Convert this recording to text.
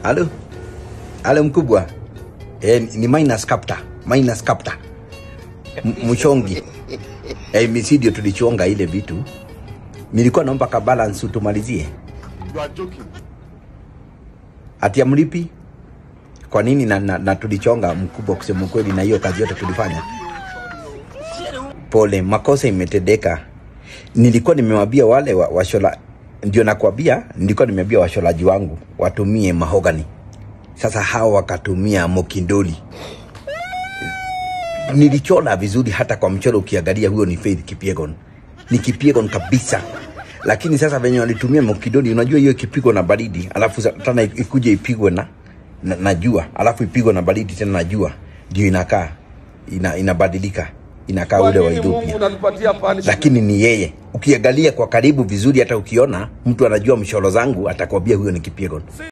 Halo, halo mkubwa. Eh, ni minus captor, minus captor. M- Mchongi. Eh, misi ndio tulichonga ile vitu. Nilikuwa naomba ka balance utumalizie. You are joking. Ati amlipi? Kwa nini na, na, na tulichonga mkubwa, kusema ukweli, na hiyo kazi yote tulifanya. Pole, makosa imetendeka. Nilikuwa nimewambia wale wa, washola, ndio nakwambia, nilikuwa nimeambia washolaji wangu watumie mahogani. Sasa hao wakatumia mokindoli. Nilichora vizuri, hata kwa mchoro ukiangalia, huyo ni Faith Kipyegon, ni Kipyegon kabisa. Lakini sasa venye walitumia mokindoli, unajua hiyo ikipigwa na baridi, alafu sa- tena ikuje ipigwe na, na, na jua, alafu ipigwe na baridi tena na jua, ndio inakaa ina, inabadilika inakaa Kwa ule wa nini Mungu Ethiopia unatupatia punishment? lakini ni yeye. Ukiangalia kwa karibu vizuri, hata ukiona mtu anajua mshoro zangu, atakwambia huyo ni Kipyegon.